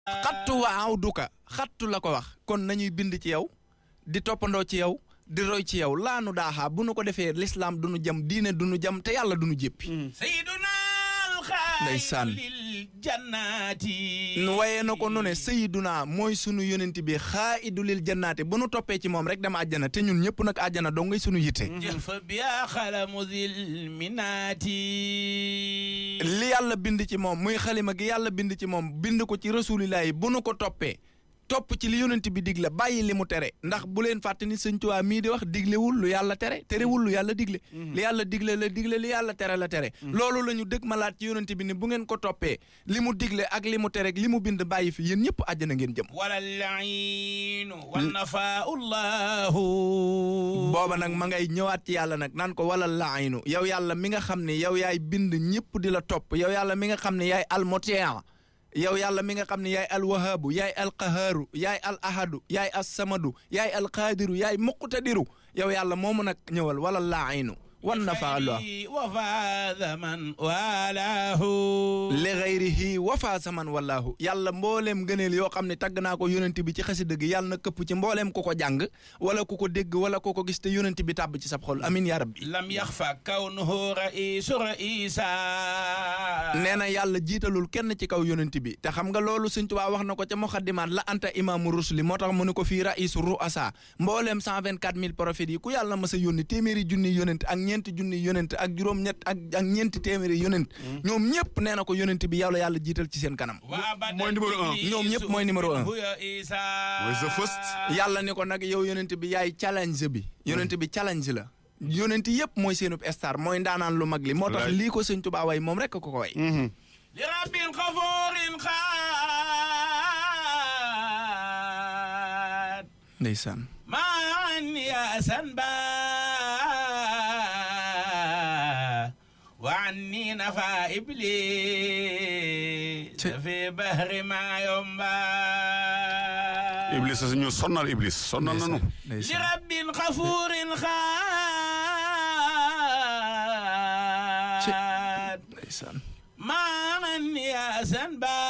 xattu wa awduka xattu la ko wax kon nañuy bind ci yow di toppandoo ci yow di roy ci yow laanu daaxaa bu nu ko defee lislaam du nu jam diine du nu jam te yàlla du nu jéppi sayyiduna Ndeysaan. alxaalidu lil jannaati nu wayee na ko nu ne sayiduna mooy sunu yonent bi xaa'idu lil jannaati bu nu toppee ci moom rek dem àjjana te ñun ñëpp nag àjjana dong ngay sunu yitte jël fa biya xalamu zil minaati li yàlla bind ci moom muy xalima gi yàlla bind ci moom bind ko ci rasulilah yi bu nu ko toppee topp ci li yonent bi digle bàyyi li mu tere ndax bu leen fàtte ni sëñ Tuubaa mii di wax diglewul lu yàlla tere terewul lu yàlla digle li yàlla digle la digle li yàlla tere la tere loolu la ñu dëgg malaat ci yonent bi ni bu ngeen ko toppee li mu digle ak li mu tere ak li mu bind bàyyi fi yéen ñëpp àjjana ngeen jëm wala lainu wa nafaau llahu booba nag ma ngay ñëwaat ci yàlla nag naan ko wala laaynu yow yàlla mi nga xam ne yow yaay bind ñëpp di la topp yow yàlla mi nga xam ne yaay almotian yow yàlla mi nga xam ne yaay alwahaabu yaay alqahaaru yaay al ahadu yaay assamadu yaay alqaadiru yaay muqtadiru yow yàlla moomu nag ñëwal wala laaynu wan na fa allah wa faada man walaahu li gayrihi wafa saman wallahu yàlla mbooleem gëneel yoo xam ne tagg naa ko yonent bi ci xasida gi yàlla na këpp ci mbooleem ku ko jàng wala ku ko dégg wala ku ko gis te yonent bi tàbb ci sab xol amin ya rabbi lam yaxfa kawnuhu raisu raisa nee na yàlla jiitalul kenn ci kaw yonent bi te xam nga loolu Sëñ Tuubaa wax na ko ca muxaddimaat la anta imaamu rusli moo tax mu ne ko fii raisu ruasa mbooleem cent vingt quatre mille prophètes yi ku yàlla mas a yónni téeméeri junni yonent ak ñeenti junni yonent ak juróom-ñett ak ak ñeenti téeméeri yonent ñoom ñëpp nee na ko yonent bi yow la yàlla jiital ci seen kanam mooy numéro un. ñoom ñëpp mooy numéro un. mooy the first. yàlla ni ko nag yow yonent bi yaay challenge bi yonent bi challenge la yonent yëpp mooy seenub star mooy ndaanaan lu mag li moo tax Wallaay. lii ko Sëñ Tuubaa way moom rek ko ko way li rabbin xafuurin xaat ndeysaan maan yaasan ba wa anni nafa iblis Ci- fi bahri ma yomba Iblis sa ñu sonnal Iblis sonnal nanu. li ndeysaan rabbin xafuurin Ci- xaat ndeysaan maan yaasan ba